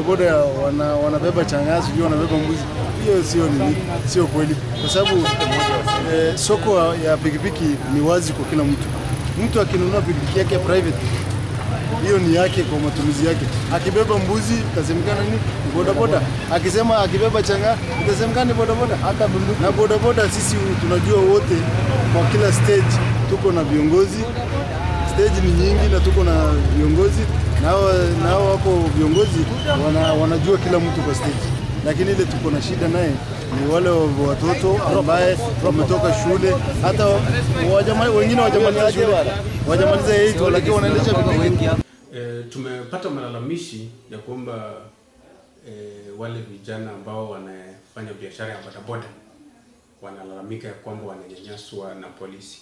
bodaboda wana, wanabeba changaa sijui wanabeba mbuzi, hiyo sio nini, sio kweli, kwa sababu eh, soko ya pikipiki ni wazi kwa kila mtu. Mtu akinunua pikipiki yake private hiyo ni yake kwa matumizi yake. Akibeba mbuzi itasemekana ni ni bodaboda, akisema akibeba changa itasemekana ni bodaboda. Hata bunduki na bodaboda, sisi tunajua wote, kwa kila stage tuko na viongozi. Stage ni nyingi na tuko na viongozi nao nao hapo viongozi wana, wanajua kila mtu kwa stage, lakini ile tuko na shida naye ni wale wa- watoto ambaye wametoka shule, hata wajama, wengine wajamaliza shule, wajamaliza 8 lakini wanaendesha pikipiki. E, tumepata malalamishi ya kwamba e, wale vijana ambao wanafanya biashara ya bodaboda wanalalamika ya kwamba wananyanyaswa na polisi,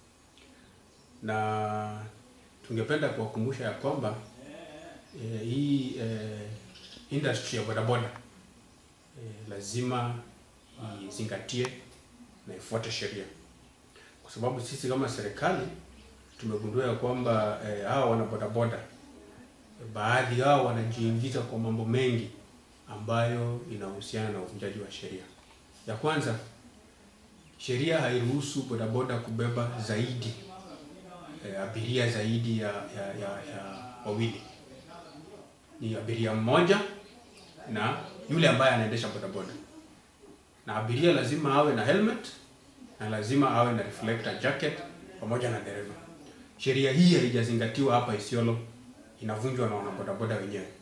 na tungependa kuwakumbusha ya kwamba e, hii e, industry ya bodaboda e, lazima izingatie na ifuate sheria, kwa sababu sisi kama serikali tumegundua ya kwamba eh, hawa wana bodaboda baadhi yao wanajiingiza kwa mambo mengi ambayo inahusiana na uvunjaji wa sheria. Ya kwanza, sheria hairuhusu bodaboda kubeba zaidi eh, abiria zaidi ya, ya, ya, ya wawili. Ni abiria mmoja na yule ambaye anaendesha bodaboda, na abiria lazima awe na helmet na lazima awe na reflector jacket pamoja na dereva. Sheria hii haijazingatiwa hapa Isiolo, inavunjwa na wanabodaboda wenyewe.